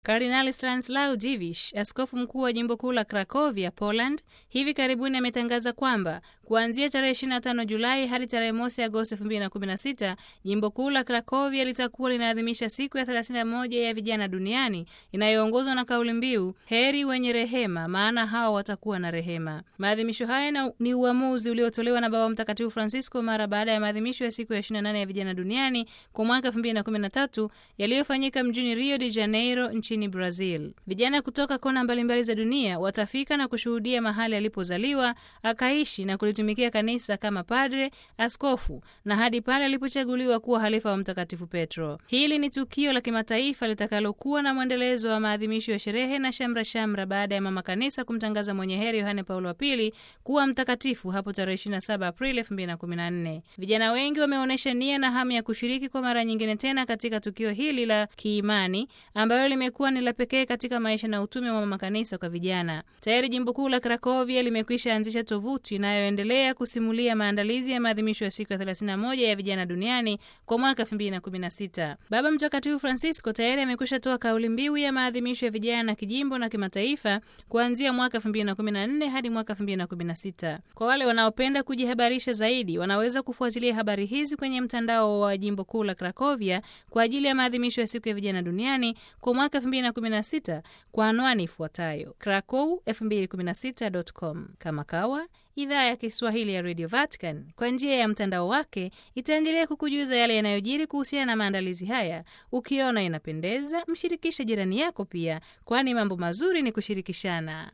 Kardinali Stanislaw Dziwisz, askofu mkuu wa jimbo kuu la Krakovia, Poland, hivi karibuni ametangaza kwamba kuanzia tarehe 25 Julai hadi tarehe mosi Agosti 2016 jimbo kuu la Krakovia litakuwa linaadhimisha siku ya 31 ya vijana duniani inayoongozwa na kauli mbiu heri wenye rehema, maana hao watakuwa na rehema. Maadhimisho haya ni uamuzi uliotolewa na Baba Mtakatifu Francisco mara baada ya maadhimisho ya siku ya 28 ya vijana duniani kwa mwaka 2013 yaliyofanyika mjini Rio de Janeiro nchini Brazil. Vijana kutoka kona mbalimbali za dunia watafika na kushuhudia mahali alipozaliwa, akaishi na kulitumikia kanisa kama padre, askofu na hadi pale alipochaguliwa kuwa halifa wa Mtakatifu Petro. Hili ni tukio la kimataifa litakalokuwa na mwendelezo wa maadhimisho ya sherehe na shamra shamra baada ya mama kanisa kumtangaza mwenye heri Yohane Paulo wa pili kuwa mtakatifu hapo tarehe 27 Aprili 2014. Vijana wengi wameonyesha nia na hamu ya kushiriki kwa mara nyingine tena katika tukio hili la kiimani ambalo limekuwa ni la pekee katika maisha na utume wa mama kanisa kwa vijana. Tayari jimbo kuu la Krakovia limekwisha anzisha tovuti inayoendelea kusimulia maandalizi ya maadhimisho ya siku ya 31 ya vijana duniani kwa mwaka 2016. Baba Mtakatifu Francisco tayari amekwisha toa kauli mbiu ya maadhimisho ya vijana kijimbo na kimataifa kuanzia mwaka 2014 hadi mwaka 2016. Kwa wale wanaopenda kujihabarisha zaidi, wanaweza kufuatilia habari hizi kwenye mtandao wa jimbo kuu la Krakovia kwa ajili ya maadhimisho ya siku ya vijana duniani kwa mwaka 2016 kwa anwani ifuatayo krakow2016.com. Kama kawa idhaa ya Kiswahili ya Radio Vatican kwa njia ya mtandao wake itaendelea kukujuza yale yanayojiri kuhusiana na maandalizi haya. Ukiona inapendeza, mshirikishe jirani yako pia, kwani mambo mazuri ni kushirikishana.